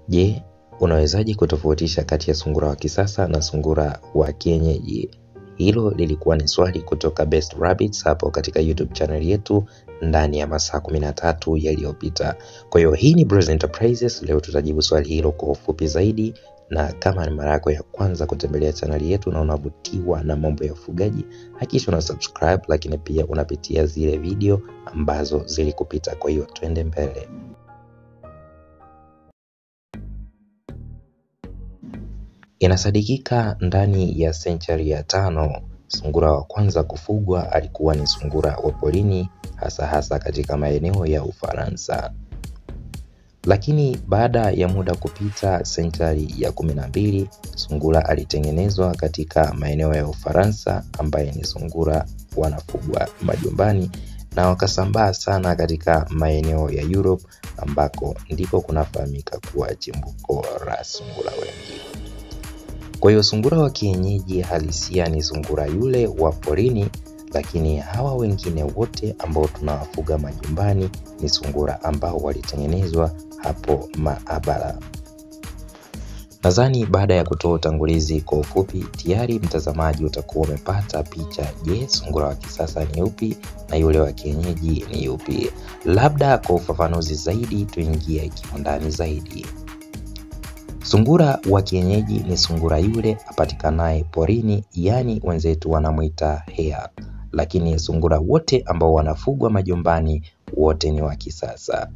Je, unawezaje kutofautisha kati ya sungura wa kisasa na sungura wa kienyeji? Hilo lilikuwa ni swali kutoka Best Rabbits hapo katika YouTube channel yetu ndani ya masaa 13 yaliyopita. Kwa hiyo hii ni Bros Enterprises. Leo tutajibu swali hilo kwa ufupi zaidi, na kama ni mara yako ya kwanza kutembelea chaneli yetu na unavutiwa na mambo ya ufugaji, hakikisha una subscribe, lakini pia unapitia zile video ambazo zilikupita. Kwa hiyo twende mbele. Inasadikika ndani ya senchari ya tano sungura wa kwanza kufugwa alikuwa ni sungura wa porini, hasa hasa katika maeneo ya Ufaransa. Lakini baada ya muda kupita, senchari ya kumi na mbili sungura alitengenezwa katika maeneo ya Ufaransa, ambaye ni sungura wanafugwa majumbani na wakasambaa sana katika maeneo ya Europe, ambako ndiko kunafahamika kuwa chimbuko la sungura wengi. Kwa hiyo sungura wa kienyeji halisia ni sungura yule wa porini, lakini hawa wengine wote ambao tunawafuga majumbani ni sungura ambao walitengenezwa hapo maabara. Nadhani baada ya kutoa utangulizi kwa ufupi, tayari mtazamaji utakuwa umepata picha. Je, sungura wa kisasa ni upi na yule wa kienyeji ni upi? Labda kwa ufafanuzi zaidi, tuingie kiundani zaidi. Sungura wa kienyeji ni sungura yule apatikanaye porini, yaani wenzetu wanamwita hare, lakini sungura wote ambao wanafugwa majumbani wote ni wa kisasa.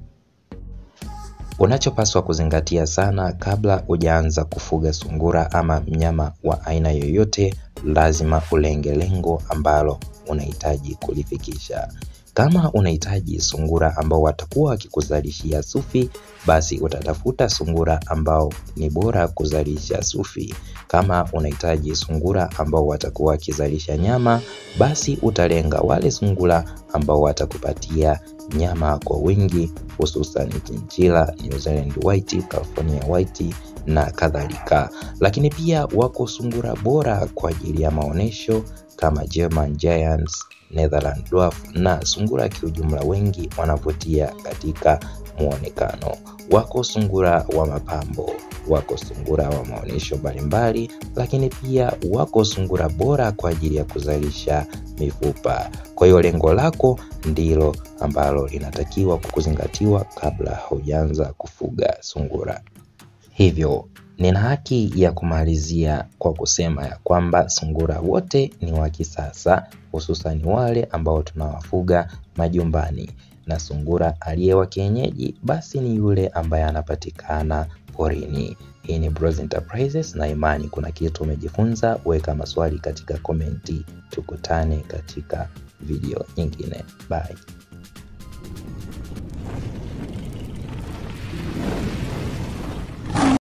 Unachopaswa kuzingatia sana kabla hujaanza kufuga sungura ama mnyama wa aina yoyote, lazima ulenge lengo ambalo unahitaji kulifikisha. Kama unahitaji sungura ambao watakuwa wakikuzalishia sufi, basi utatafuta sungura ambao ni bora kuzalisha sufi. Kama unahitaji sungura ambao watakuwa wakizalisha nyama, basi utalenga wale sungura ambao watakupatia nyama kwa wingi, hususan chinchila, New Zealand White, California White na kadhalika. Lakini pia wako sungura bora kwa ajili ya maonyesho kama German Giants, Netherland Dwarf na sungura kiujumla, wengi wanavutia katika muonekano. Wako sungura wa mapambo, wako sungura wa maonyesho mbalimbali, lakini pia wako sungura bora kwa ajili ya kuzalisha mifupa. Kwa hiyo lengo lako ndilo ambalo linatakiwa kuzingatiwa kabla haujaanza kufuga sungura. Hivyo nina haki ya kumalizia kwa kusema ya kwamba sungura wote ni wa kisasa, hususan wale ambao tunawafuga majumbani, na sungura aliye wa kienyeji basi ni yule ambaye anapatikana porini. Hii ni Bros Enterprises na imani kuna kitu umejifunza. Weka maswali katika komenti, tukutane katika video nyingine. Bye.